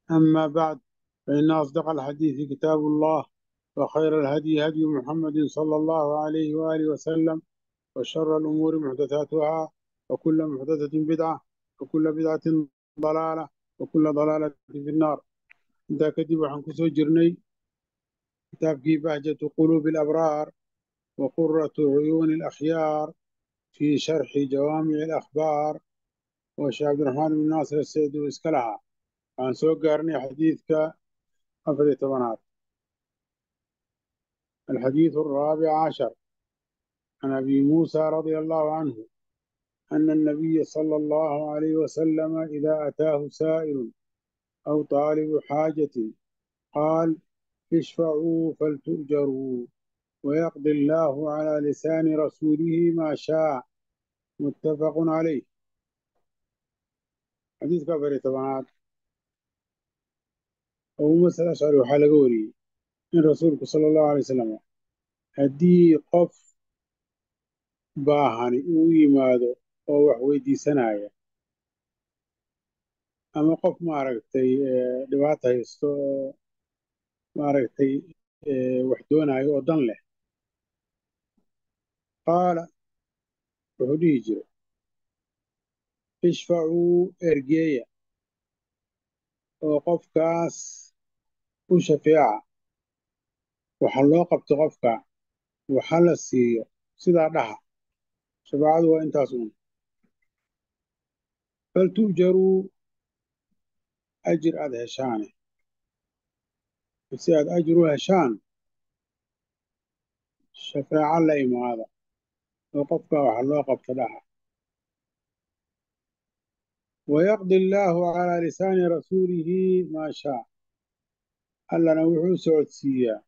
أما بعد فإن أصدق الحديث كتاب الله وخير الهدي هدي محمد صلى الله عليه وآله وسلم وشر الأمور محدثاتها وكل محدثة بدعة وكل بدعة ضلالة وكل ضلالة في النار انت كتب عن كسو جرني كتاب في بهجة قلوب الأبرار وقرة عيون الأخيار في شرح جوامع الأخبار وشيخ عبد الرحمن بن ناصر السيد وإسكلها عن سوق قارني حديثك أفري طبنات الحديث الرابع عشر عن أبي موسى رضي الله عنه أن النبي صلى الله عليه وسلم إذا أتاه سائل أو طالب حاجة قال اشفعوا فلتؤجروا ويقضي الله على لسان رسوله ما شاء متفق عليه حديث كفر طبعا أو مسألة أشعر وحال قولي إن رسولك صلى الله عليه وسلم هدي قف باهني ويمادو oo wax weydiisanaya ama qof maaragtay dhibaata haysto oo maaragtay wax doonayo oo dan leh qaala wuxuu dhihi jiray ishfacuu ergeeya oo qofkaas u shafeeca waxa loo qabto qofka waxa la siiyo sidaa dhaha shafaacadu waa intaas uun faltu'jaruu ajir aad heshaane si aad ajir u heshaan shafaaco la imaada oo qofka waxa loo qabto dhaha wayaqdi allaahu calaa lisaani rasuulihi maa shaa allana wuxuu socodsiiyaa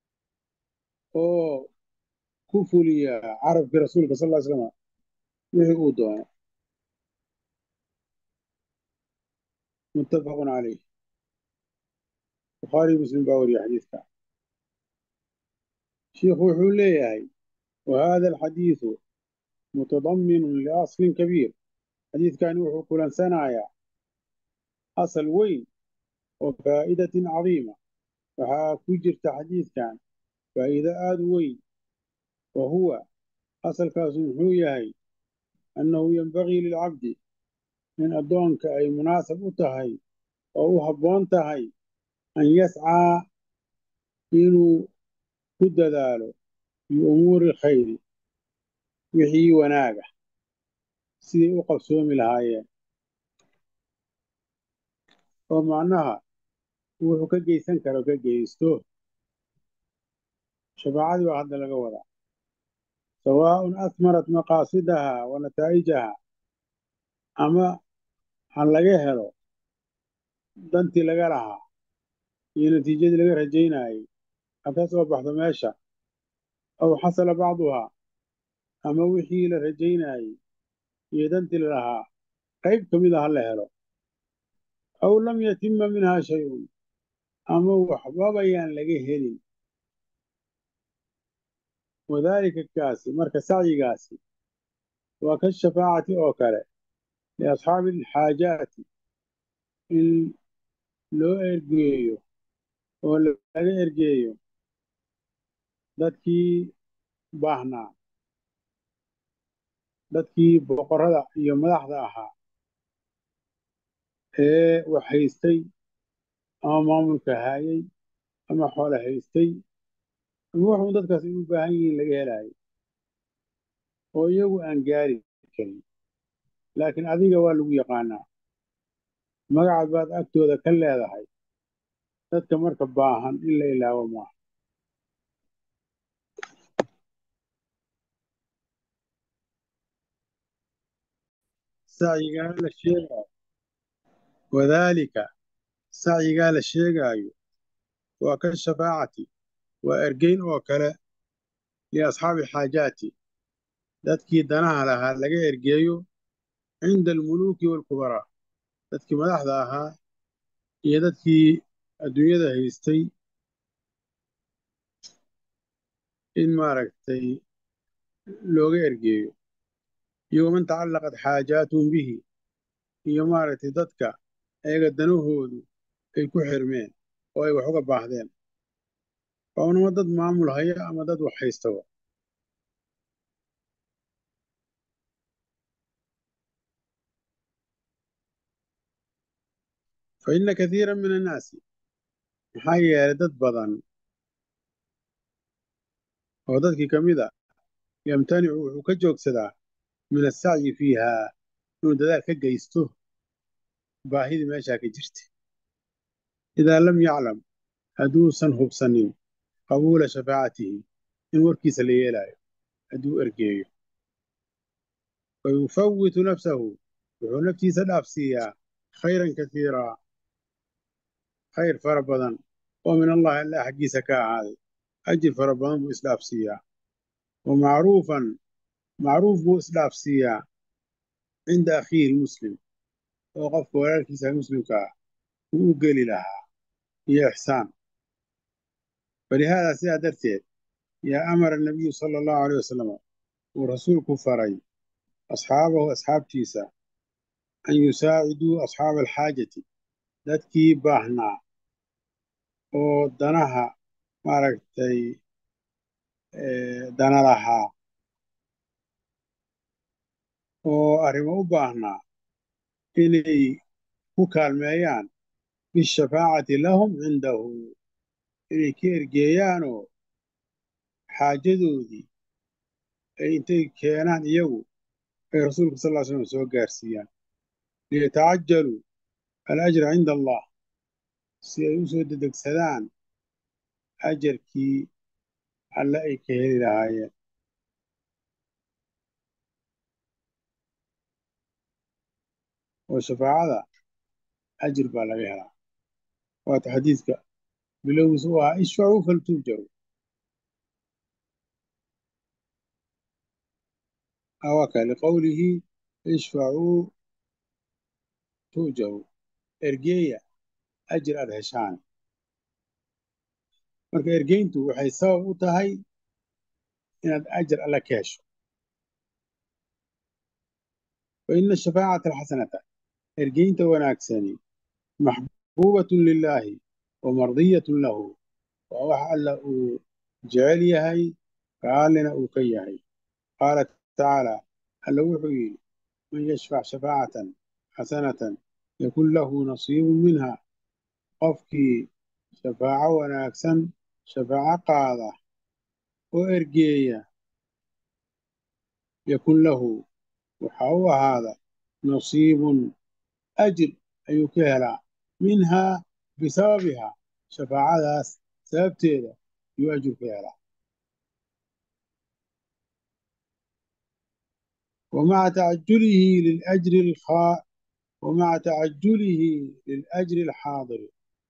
oo ku fuliyaa carabkii rasuulka sal ly slama wixii uu doono متفق عليه بخاري مسلم باوري حديثك شيخ وحوليه وهذا الحديث متضمن لأصل كبير حديث كان يوحو كل سنايا أصل وين وفائدة عظيمة وها كجرت حديث كان فإذا آد وين وهو أصل كاسوحويه أنه ينبغي للعبد in addoonka ay munaasab u tahay oo u habboon tahay an yascaa inuu ku dadaalo biumuuri khayri wixii wanaaga siday u qabsoomi lahaayeen oo macnaha wuxuu ka geysan karo ka geysto shafaacadii baa hadda laga wadaa sawaaءun asmarat maqaasidaha wa nataa'ijaha ama han laga helo dantii laga lahaa iyo natiijadii laga rajaynayey ha ka soo baxdo meesha aw xasala bacduhaa ama wixii la rajaynayey iyo dantii la lahaa qayb ka mid a ha la helo aw lam yatima minhaa shay-un ama waxbabayaan laga helin wadaalika kaasi marka sacyigaasi waa ka shafaacati oo kale liasxaabi alxaajaati in loo ergeeyo oo laga ergeeyo dadkii baahnaa dadkii boqorrada iyo madaxda ahaa ee wax haystay ama maamulka haayay ama xoolo haystay ama waxuun dadkaas ay u baahan yihiin laga helaayo oo iyagu aan gaari karin laakiin adiga waa lagu yaqaanaa magacaad baad agtooda ka leedahay dadka marka baahan in la ilaawo maaha sacyigaa la sheegaayo wadaalika sacyigaa la sheegaayo waa ka shafaacati waa ergeyn oo kale liasxaabi xaajaati dadkii danaha lahaa laga ergeeyo cinda almuluuki waalkubaraa dadkii madaxda ahaa iyo dadkii adduunyada haystay in maaragtay looga ergeeyo iyo waman tacallaqat xaajaatuhum bihi iyo maaragtay dadka ayaga danahoodu ay ku xirmeen oo ay wax uga baahdeen waa unama dad maamul haya ama dad wax haystaba fa inna kathiira min annaasi maxaa yeelay dad badan oo dadkii ka mid a yamtanicu wuxuu ka joogsadaa min assacyi fiiha inuu dadaal ka geysto baahidii meeshaa ka jirta idaa lam yaclam hadduusan hubsanin qabuula shafaacatihi in warkiisa la yeelaayo hadduu ergeeyo fa yufawitu nafsahu wuxuu naftiisa dhaafsiiyaa khayran kasiiraa khayr fara badan oo min allahi allah xaggiisa ka ahaaday ajir fara badan buu isdhaafsiiyaa wa macruufan macruuf buu isdhaafsiiyaa cinda akhiihi muslim oo qofka walaalkiisa muslimka ah uu u geli lahaa iyo ixsaan falihaadaa sidaa darteed yaa amara nabiyu sala allahu aleyh wasalam uu rasuulku faray asxaabahu asxaabtiisa an yusaaciduu asxaaba alxaajati dadkii baahnaa oo danaha maaragtay dana lahaa oo arrimo u baahnaa inay ku kaalmeeyaan bishafaacati lahum cindahu inay ka ergeeyaanoo xaajadoodii ay intay keenaan iyagu ay rasuulka sal ll ly slam soo gaarsiiyaan liyatacajaluu alajra cinda allah si ay u soo dedegsadaan ajarkii alle ay ka heli lahaayeen oo shafaacada ajir baa laga helaa waata xadiidka bilowgiisa u ahaa ishfacuu faltuujaru awaka liqowlihi ishfacuu tu'jaru ergeeya ajir aad heshaan marka ergeyntu waxay sabab u tahay inaad ajar alle ka hesho fa ina shafaacata alxasanata ergeynta wanaagsani maxbuubatun lilaahi wa mardiyatun lahu waa wax alla uu jecel yahay raallina uu ka yahay qaala tacaala alla wuxuu yidhi man yashfac shafaacatan xasanatan yakun lahu nasiibun minha qofkii shafaaco wanaagsan shafaaco qaada oo ergeeya yakun lahu waxaa u ahaada nasiibun ajir ayuu ka helaa minhaa bisababihaa shafaacadaas sababteeda ayuu ajir ka helaa ومع تعجله للأجر الخاء ومع تعجله للأجر الحاضر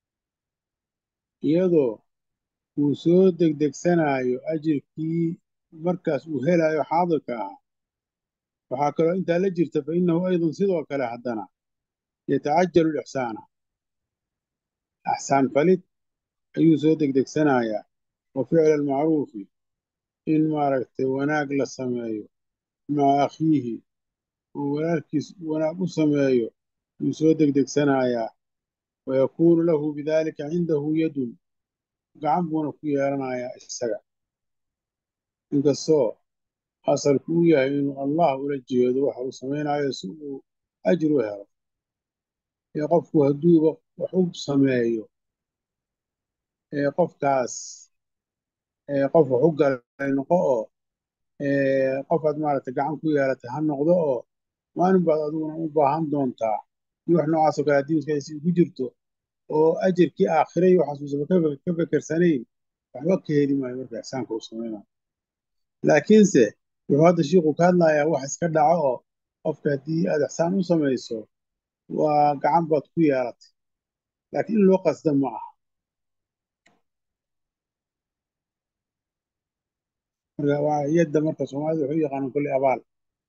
iyadoo uu soo degdegsanaayo ajirkii markaas uu helayo xaadirka ah waxaa kaloo intaa la jirta fa innahu aydan sidoo kale haddana yatacajalu lixsaana axsaan falid ayuu soo degdegsanayaa wa ficla almacruufi in maaragtay wanaag la sameeyo maca akhiihi uu walaalkiis wanaag u sameeyo yuu soo degdegsanayaa wayakuunu lahu bidaalika cindahu yadun gacan buuna ku yeelanayaa isaga inkastoo asalku uu yahay inuu allah ula jeedo waxa uu samaynayo si uu ajir u helo ee qofku hadduuba wax u sameeyo ee qofkaas qof wax u galay noqo oo qofaad maaragtay gacan ku yeelatay ha noqdo oo maalin baad adiguna u baahan doontaa in wax noocaasoo kale haddii maskaxdiisa ku jirto oo ajarkii aakhiray waxaasuusaba ka fekersanayn waxba ka heli maayo marka ixsaanka uu samaynayo laakiinse wuxuu hadda shiiku ka hadlayaa wax iska dhaco oo qofka haddii aad ixsaan u samayso waa gacan baad ku yeelatay laakiin in loo qasda ma aha marka waa yadda marka soomaalida waxay u yaqaanaan kolley abaal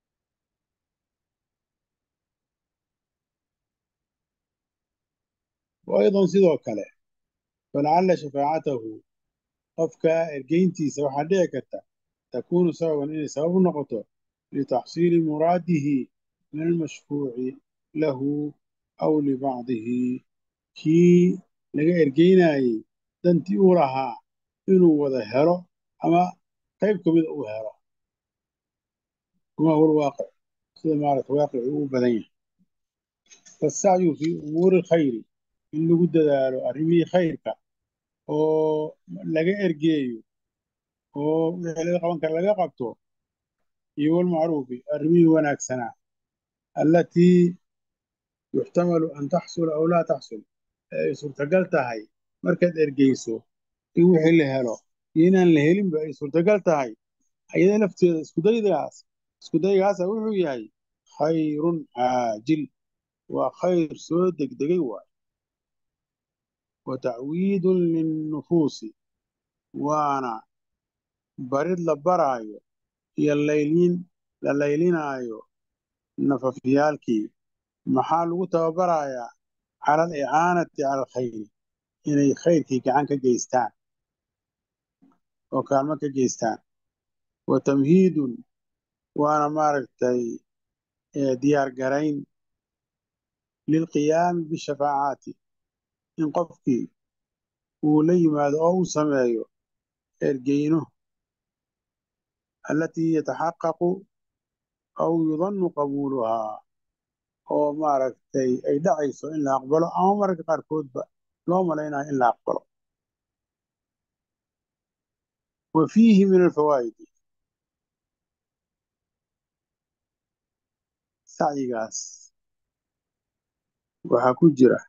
وأيضا sidoo kale falacalla shafaacatahu qofka ergeyntiisa waxaa dhici karta takuunu sababan inay sabab u noqoto litaxsiili muraadihi min almashfuuci lahu aw libacdihi kii laga ergeynayey dantii uu lahaa inuu wada helo ama qayb ka mida uu helo kama huwa alwaaqic sida maarata waaqici uu badan yahay fasacyu fii umuuri alkhayri in lagu dadaalo arrimihii khayrka oo laga ergeeyo oo wixii laga qaban kara laga qabto iyo walmacruufi arrimihii wanaagsanaa allatii yuxtamalu an taxsula aw laa taxsul ee ay suurtagal tahay markaad ergeyso in wixii la helo iyo inaan la helinba ay suurtagal tahay ayada lafteeda iskudaygaas iskudaygaasa wuxuu yahay khayrun caajil waa khayr soo degdegay waay wa tacwiidun linnufuusi waana barid la baraayo iyo layliin la laylinaayo nafafyaalkii maxaa lagu tababarayaa cala alicaanati cala alkhayri inay khayrkii gacan ka geystaan oo kaalmo ka geystaan wa tamhiidun waana maaragtay diyaar garayn lilqiyaami bishafaacaati in qofkii uu la yimaado oo uu sameeyo ergeyno allatii yataxaqaqu aw yudannu qabuuluhaa oo maaragtay ay dhacayso in la aqbalo ama mararka qaarkoodba loo malaynayo in la aqbalo wa fiihi min alfawaa'idi sacyigaas waxaa ku jira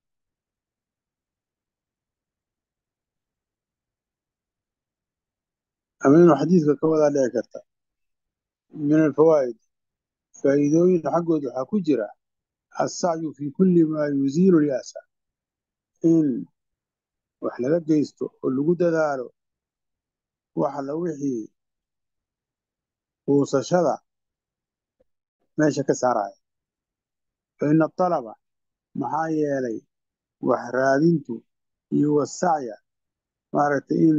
ama inuu xadiidka ka wadaa dhici karta min alfawaa'id faa'iidooyin xaggooda waxaa ku jira assacyu fii kulli maa yuziilu lya'sa in wax laga geysto oo lagu dadaalo wax alla wixii quusashada meesha ka saaraya fa ina atalaba maxaa yeelay wax raadintu iyo wasacya maaragtay in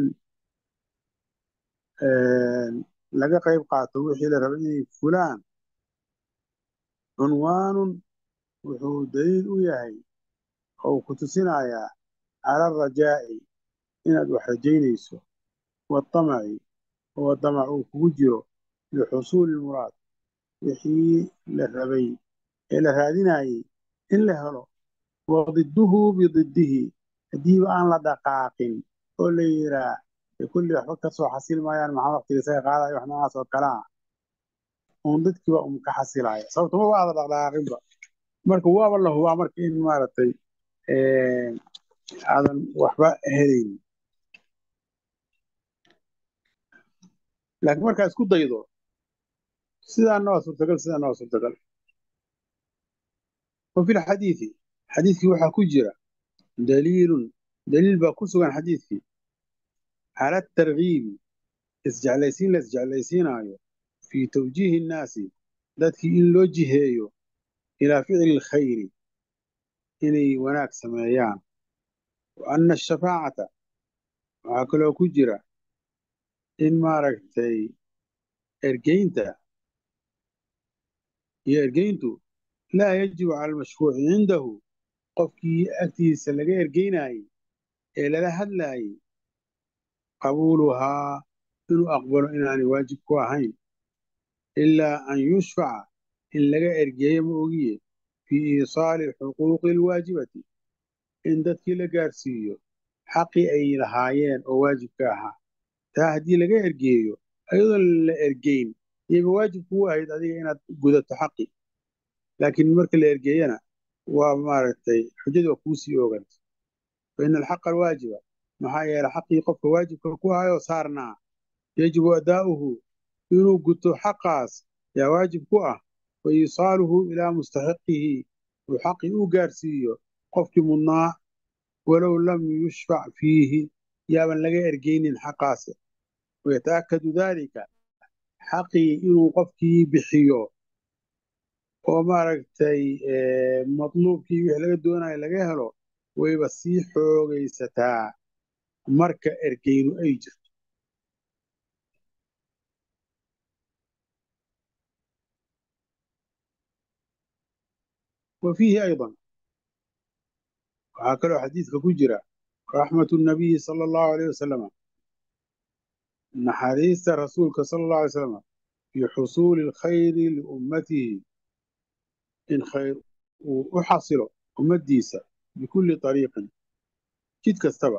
laga qayb qaato wixii la raba inay fulaan cunwaanun wuxuu daliil u yahay oo ku tusinayaa cala alrajaa'i inaad wax rajaynayso waatamaci oo damac uu kugu jiro lixusuuli ilmuraad wixii la rabay ee la raadinayey in la helo wa didduhu bididdihi haddiiba aan la dhaqaaqin oo la yiraa kulli waxba ka soo xasil maayaan maxaa waqtiga isaga qaadaya wax noocaas oo kale ah uun dadkiiba un ka xasilaya sababto ma waada dhaqdhaqaaqinba marka waaba la hubaa marka in maaragtay aadan waxba helaynin laakiin markaa isku daydo sidaana waa suurtagal sidaana waa suurtagal wa fi lxadiidi xadiidkii waxaa ku jira daliilun daliil baa ku sugan xadiidkii cala atargiibi isjeclaysiin la isjeclaysiinaayo fii tawjiihi innaasi dadkii in loo jiheeyo ilaa ficli alkhayri inay wanaag sameeyaan wa anna ashafaacata waxaa kaloo ku jira in maaragtay ergeynta iyo ergeyntu laa yajibu cala almashfuuci cindahu qofkii agtiisa laga ergeynayey ee lala hadlaayey qabuuluhaa inuu aqbalo inaanay waajib ku ahayn ilaa an yushfaca in laga ergeeyo ma ogiye fii iisaali xuquuqi alwaajibati in dadkii la gaarsiiyo xaqii ay lahaayeen oo waajibka ahaa taa haddii laga ergeeyo ayadoon la ergeyn iyaba waajib kugu ahayd adiga inaad gudato xaqi laakiin marka la ergeeyana waa maaragtay xujadu waa kuu sii ooganta fa ina alxaqa alwaajiba maxaa yeelay xaqii qofka waajibka ku ahayoo saarnaa yajibu adaa'uhu inuu guto xaqaas yaa waajib ku ah wa iisaaluhu ilaa mustaxiqihi uu xaqii u gaarsiiyo qofkii mudnaa walow lam yushfac fiihi yaaban laga ergeynin xaqaasi wayata'akadu daalika xaqii inuu qofkii bixiyo oo maaragtay matluubkii wixii laga doonayo laga helo wayba sii xoogaysataa marka ergeynu ay jirto wa fiihi aydan waxaa kaloo xadiidka ku jira raxmatu nabiyi sala allahu alayh wasalama naxariista rasuulka sala allahu alay slam fii xusuuli alkhayri liummatihi in khayr uu u xasilo ummaddiisa bikulli ariiqin jid kastaba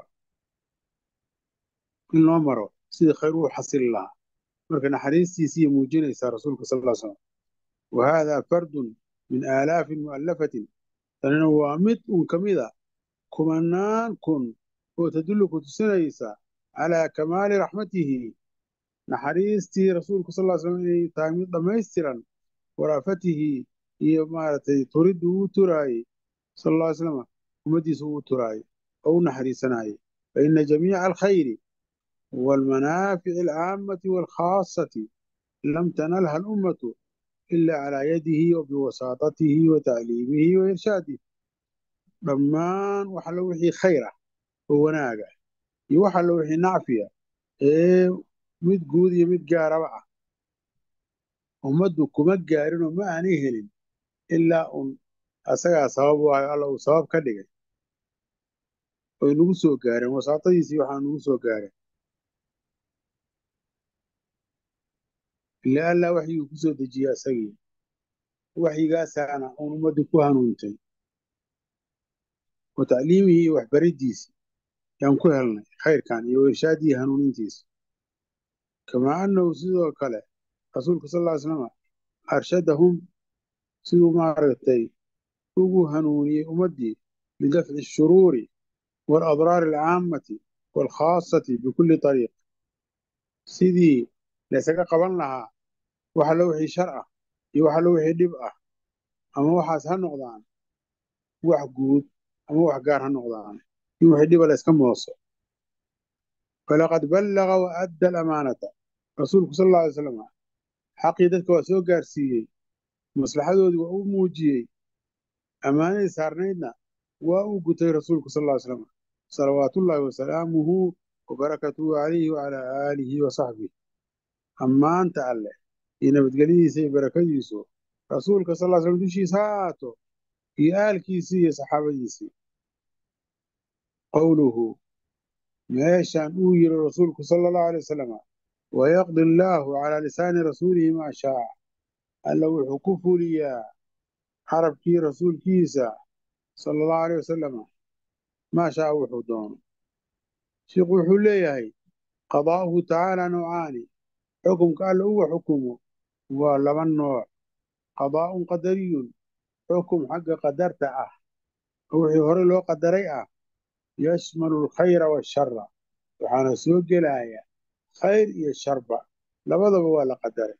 in loo maro sidii khayr uu xasili lahaa marka naxariistiisiiy muujinaysaa rasuulka sal ll slam wa haadaa fardun min aalaafin mu'allafatin tanina waa mid un ka mida kumanaan kun oo tadullu ku tusinaysa calaa kamaali raxmatihi naxariistii rasuulku sal ll slam inay tahay mid dhammaystiran waraafatihi iyo maaragtay turiddu uu turaayey sal alla ly slama ummaddiisa uu turaayey oo u naxariisanaayey fa ina jamiica alkhayri waalmanaafici alcaammati waalkhaasati lam tanalha alummatu ila calaa yadihi wa biwasaatatihi wa tacliimihi wa irshaadihi dhammaan wax allo wixii khayr ah oo wanaaga iyo wax allo wixii nacfiya ee mid guud iyo mid gaaraba ah ummaddu kuma gaarinoo ma aanay helin ilaa un asagaa sabab u ahay alla uu sabab ka dhigay oy nagu soo gaareen wasaatadiisii waxaa nagu soo gaareen ila allaa waxyiguu ku soo dejiye asagii waxyigaasaana uun ummaddii ku hanuuntay wa tacliimihii iyo waxbariddiisii yaan ku helnay khayrkan iyo irshaadii hanuunintiisa kamaa annahu sidoo kale rasuulku sal ll ly slama arshadahum siduu maaragtay ugu hanuuniyey ummaddii lidafci ashuruuri waaladraari alcaammati waalkhaasati bikulli ariiq sidii laysaga qaban lahaa wax allo wixii shar ah iyo wax allo wixii dhib ah ama waxaas ha noqdaan wax guud ama wax gaar ha noqdaan in wixii dhiba layska mooso falaqad ballaga wa adda alamaanata rasuulku sal alla alay slam xaqii dadka waa soo gaarsiiyey maslaxadoodii waa u muujiyey ammaanadii saarnaydna waa uu gutay rasuulku sal ll ly slam salawaatullaahi wasalaamuhu wabarakatuhu calayhi wacalaa aalihi wa saxbih ammaanta alleh iyo nabadgelyadiisa iyo barakadiisu rasuulka sal ll slam dushiisa ha ahaato iyo aalkiisii iyo saxaabadiisii qowluhu meeshaan uu yiri rasuulku sala allahu alay wasalam wayaqdi allaahu calaa lisaani rasuulihi maa shaa alla wuxuu ku fuliyaa carabkii rasuulkiisa sala allahu aleyh wasalam maa shaa wuxuu doono sheikhu wuxuu leeyahay qadaa'uhu tacaala noocaani xukumka alla uga xukumo waa laba nooc qadaa'un qadariyun xukum xagga qadarta ah oo wixii hore loo qadaray ah yashmalu alkhayra waashara waxaana soo gelaya khayr iyo sharba labadaba waa la qadaray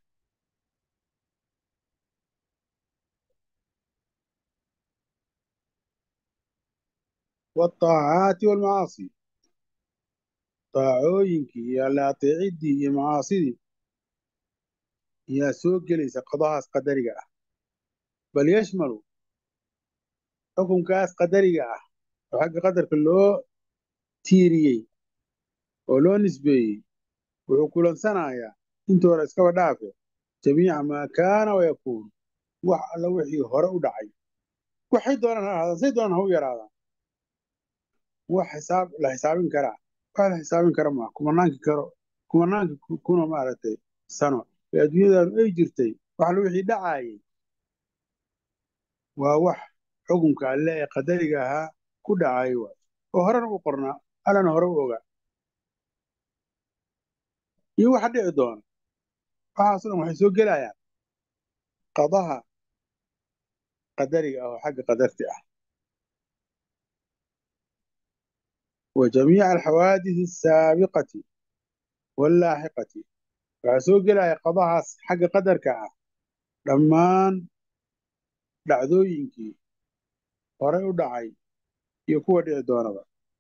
waataacaati waalmacaasi daacooyinkii iyo alla ateeciddii iyo macaasidii yaa soo gelaysa qadahaas qadariga ah bal yashmalu xukunkaas qadariga ah oo xagga qadarka loo tiiriyey oo loo nisbeeyey wuxuu kulansanayaa intii hore iskaba dhaafe jamiica maa kaana wayakuun wax alla wixii hore u dhacay waxay doonaan ha ahaadaan say doonaan ha u yaraadaan wax xisaab la xisaabin karaa wax la xisaabin kara maa kumanaankii karo kumanaankii kuna maaragtay sano ee adduunyadaanu ay jirtay wax alla wixii dhacaayay waa wax xukunka alle ee qadariga ahaa ku dhacay waay oo horena u qornaa allana hore u ogaa iyo waxa dhici doona waxaaso dhan waxay soo gelayaan qadaha qadariga ah oo xagga qadarti ah wa jamiica alxawaadisi asaabiqati wallaaxiqati waxaa soo gelaya qadahaas xagga qadarka ah dhammaan dhacdooyinkii horey u dhacay iyo kuwa dhici doonaba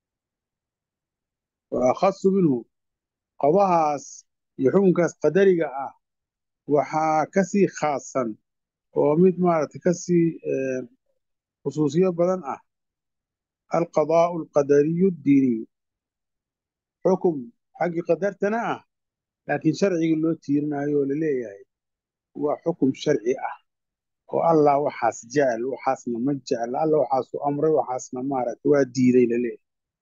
wa akhasu minhu qadahaas iyo xukunkaas qadariga ah waxaa ka sii khaasan oo mid maaragtay ka sii khusuusiyo badan ah alqadaa'u alqadariyu addiiniyu xukum xaggii qadartana ah laakiin sharcigii loo tiirinayo oo la leeyahay waa xukum sharci ah oo allah waxaas jecel waxaasna ma jecel alla waxaasuu amray waxaasna maaragta waa diiday laleeyahy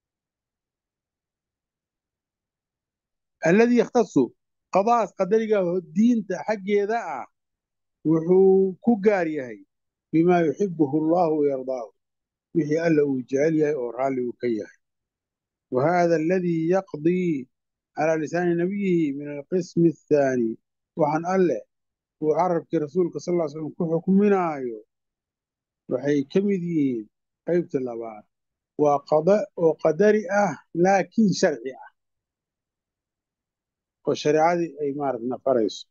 alladii yakhtasu qadaas qadariga diinta xaggeeda ah wuxuu ku gaar yahay bimaa yuxibuhu allahu wayardaahu wixii alla uu jecel yahay oo raalli uu ka yahay wa hada aladii yaqdii calaa lisaani nabiyihi min alqismi athaani waxaan alleh uu carabkii rasuulka sal ll slam ku xukminaayo waxay ka mid yihiin qaybta labaad waa qada oo qadari ah laakiin sharci ah oo shareecadii ay maarata nafarayso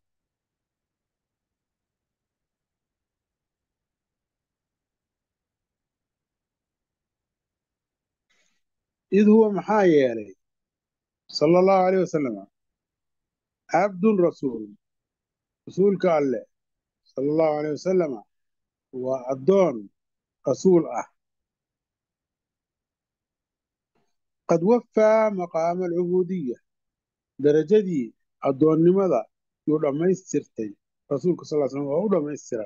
id huwa maxaa yeelay sala allahu alayh wasalam cabdun rasuul rasuulka alleh sala allahu alayh wasalama waa addoon rasuul ah qad waffaa maqaama alcubuudiya darajadii addoonnimada yuu dhammaystirtay rasuulka sal slam waa u dhammaystiran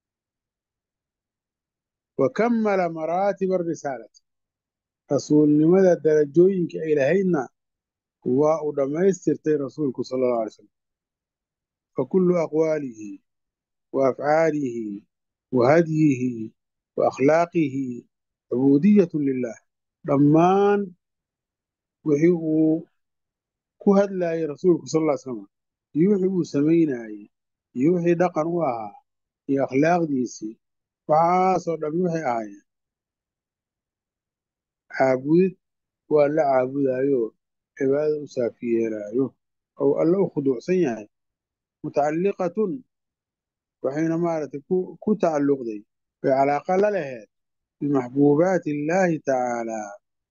wa kammala maraatiba arisaalati rasuulnimada darajooyinka ay lahaydna waa uu dhammaystirtay rasuulku sala allahu alay slam fa kullu aqwaalihi wa afcaalihi wa hadyihi wa akhlaaqihi cubuudiyatun lilah dhammaan wixii uu ku hadlaayay rasuulku sal ll ly slam iyo wixii uu samaynaayey iyo wixii dhaqan u ahaa iyo akhlaaqdiisii waxaasoo dhammi waxay ahaayeen caabudid waa la caabudaayo cibaadada u saafi yeelaayo ou alle u khuduucsan yahay mutacalliqatun waxayna maaragtay ku tacalluqday bay calaaqa la laheed bimaxbuubaati illaahi tacaalaa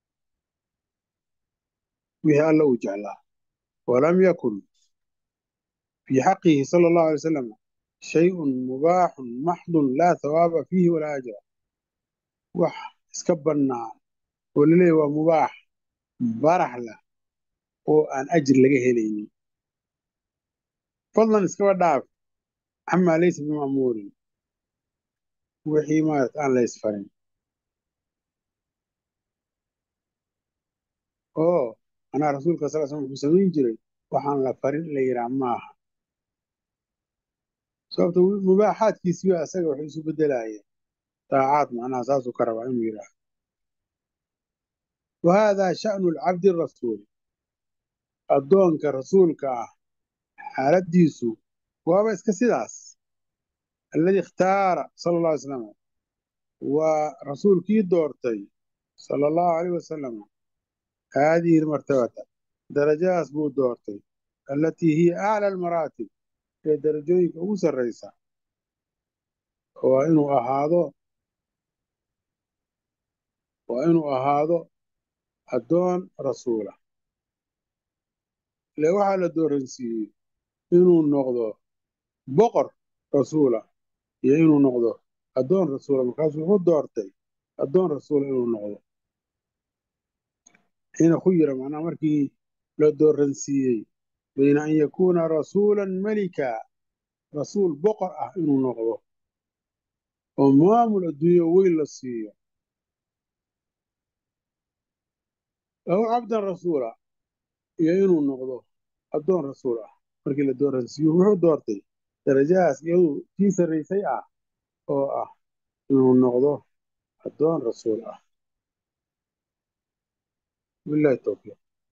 wixii alla uu jeclaa walam yakun fii xaqihi sala allahu alay wasalam shayun mubaaxun maxdun laa hawaaba fiihi walaa ajra wax iska bannaan oo laleeyahy waa mubaax barax lah oo aan ajir laga helaynin fadlan iskaba dhaaf camaa laysa bima'muurin wixii maarata aan la ysfarin oo anaa rasuulka sal slam wuxuu samayn jiray waxaan la farin in la yidhaha maaha sababto mubaaxaadkiisiba asaga waxay isu bedelaayeen daacaad macnaha saasuu ka rabaa inuu yidhaaho wa haadaa sha'nu alcabdi arasuuli addoonka rasuulka ah xaaladdiisu waaba iska sidaas alladii ikhtaara sala alla alay slam waa rasuulkii doortay sala allahu alayh wasalam haadihi almartabata darajadaas buu doortay allatii hiya acla almaraatib ee darajooyinka ugu sarraysa waa inuu ahaado waa inuu ahaado addoon rasuula ile waxaa la dooransiiyey inuu noqdo boqor rasuula iyo inuu noqdo addoon rasuula markaasuu wuxuu doortay addoon rasuula inuu noqdo xiina khuyira macnaha markii la dooransiiyey bayna an yakuuna rasuulan melika rasuul boqor ah inuu noqdo oo maamul adduunyo weyn la siiyo aw cabdan rasuula iyo inuu noqdo addoon rasuul ah markii la dooransiiyo wuxuu doortay darajahaas iyadu kii sarraysay ah oo ah inuu noqdo addoon rasuul ah billahi towfiiq